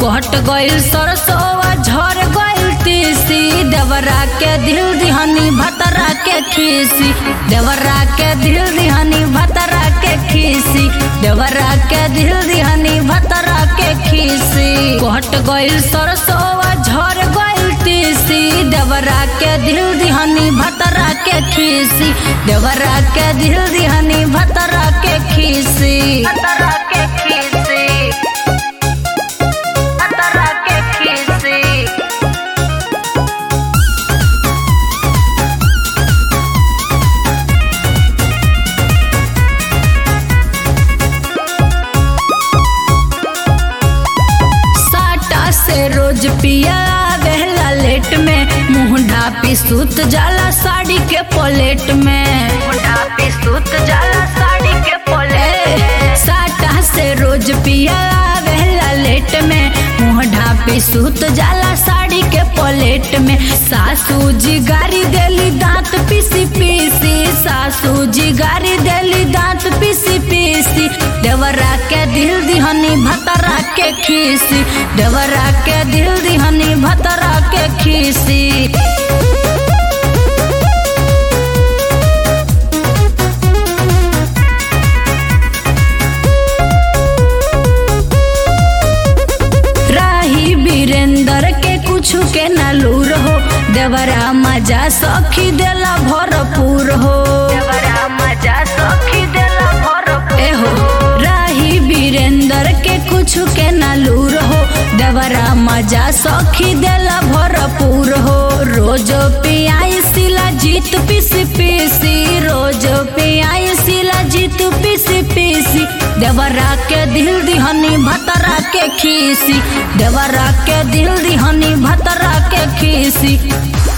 कट गइल सरसोआ झर गइल तीसी देवरा के दिल दिहनी भतरा के खीसी देवरा के दिल दिहनी भतरा के खीसी देवरा के दिल दिहनी भतरा के खीसी कट गइल सरसोआ झर गइल तीसी देवरा के दिल दिहनी भतरा के खीसी देवरा के दिल दिहनी भतरा के खीसी भतरा के खीसी भतरा के खीसी साटा से रोज पिया आवेला लेट में मुंह ढापी सूत जाला साड़ी के पलेट में मुंह ढापी सूत जाला साड़ी के पलेट साटा से रोज पिया आवेला लेट में मुंह ढापी सूत जाला साड़ी के पलेट में सासू जी गारी देली दांत पीसी पीसी सासू जी गारी देली दांत पीसी पीसी देवरा के दिल दिहनी भतरा के खीसी देवरा के दिल दिहनी भतरा के खीसी राही वीरेंद्र के कुछ के नलूर हो देवरा मजा सखी देला भरपूर हो देवरा मजा सखी देला भरपूर ए हो राही वीरेंद्र के कुछ के नलूर हो देवरा मजा सखी देला भरपूर हो रोज पियाई सिला जीत पीसी पीसी रोज पियाई सिला जीत पीसी पीसी देवरा के दिल दिहनी भतरा के खीसी देवरा के दिल दिहनी भतरा के खीसी